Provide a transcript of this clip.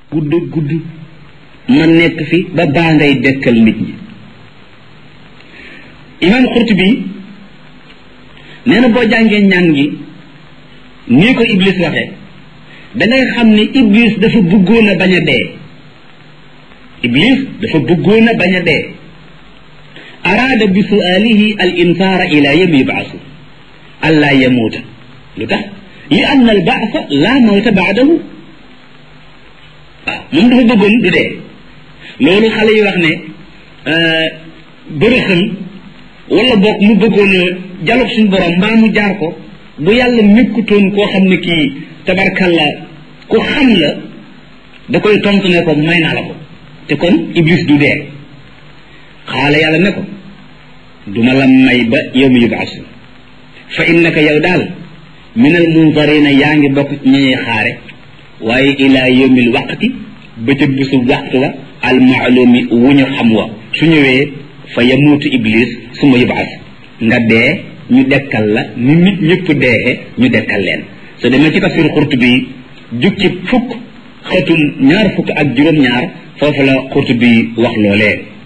gudd gudd ma nekk fi ba baa ngay dekkal nit ñi imaam Xurtubi nee na boo jàngee ñaan gi nii ko Iblis waxee dangay xam ni Iblis dafa bëggoon a bañ a dee Iblis dafa bëggoon a bañ a dee araada bi suaalihi al insaara ila yawmi yubaasu allaa yamuuta lu tax li anna al baasa laa mawta baadahu waaw moom dafa bëggoon du dee loolu xale yi wax ne bërëxën wala boog mu bëggoon a jaloog suñu borom mbaa mu jaar ko bu yàlla nekkutoon koo xam ne kii tabarkalla ku xam la da koy tontu ne ko may naa la ko te kon iblis du dee xaala yàlla ne ko duma la may ba yow mi yubaasu fa innaka yow daal min al munzarina yaa ngi bokk ci ñuy xaare waaye ila yawmil waqti ba ca bisu waxtu wa al maalumi wu ñu xam wa su ñëwee fa yamuutu iblis su ma yubaas nga dee ñu dekkal la ni nit ñëpp deexe ñu dekkal leen so demee ci tafsir Xurtubi jukki fukk xëtum ñaar fukk ak juróom-ñaar foofu la Xurtubi wax loolee